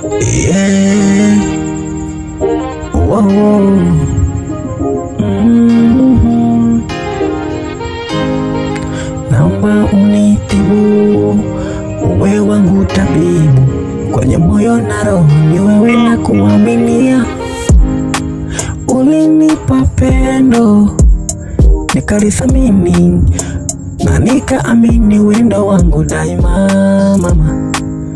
Yeah. Wow. Mhm. Naomba unitibu, uwe wangu tabibu, kwenye moyo na roho ni wewe na kuaminia. Ulinipa pendo nikalithamini na nikaamini wendo wangu daima, mama.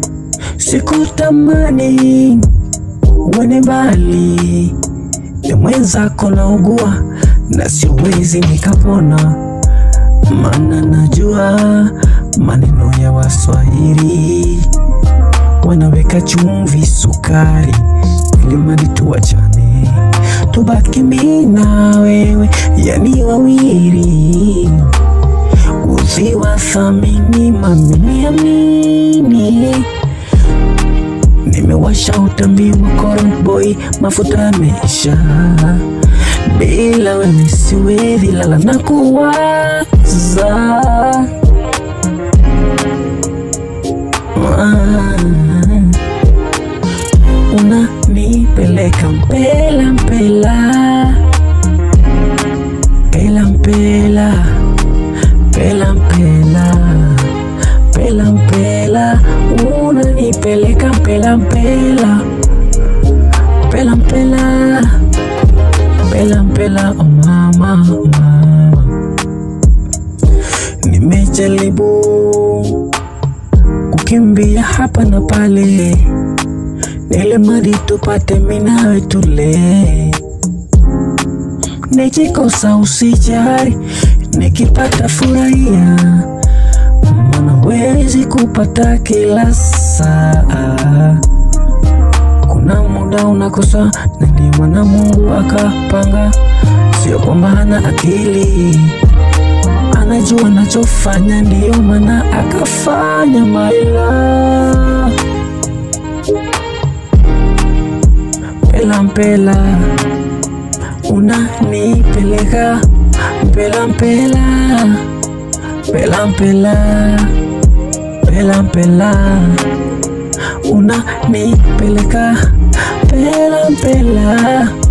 Sikutamani uende mbali, ni mwenzako naugua na siwezi nikapona, maana najua maneno ya Waswahili wanaweka chumvi, sukari ili mradi tuachane, tubaki mimi na wewe, yani wawili uziwa thamini mamiliamini Nimewasha utambi wa Current Boy, mafuta yameisha. Bila wewe siwezi lala na kuwaza. Ah, Unanipeleka mpela mpela mpela mpela mpela mpela mpela mpela unanipeleka mpela mpela mpela mpela mpela mpela oh mama oh mama nimejaribu kukimbia hapa na pale nile mradi tupate minawe tule nikikosa usijari nikipata furahia maana wezi kupata kila saa. Kuna muda unakosa, na ndio maana Mungu akapanga, sio kwamba hana akili, anajua anachofanya, ndio maana akafanya maila mpela mpela, unanipeleka mpela mpela mpela mpela mpela mpela unanipeleka mpela mpela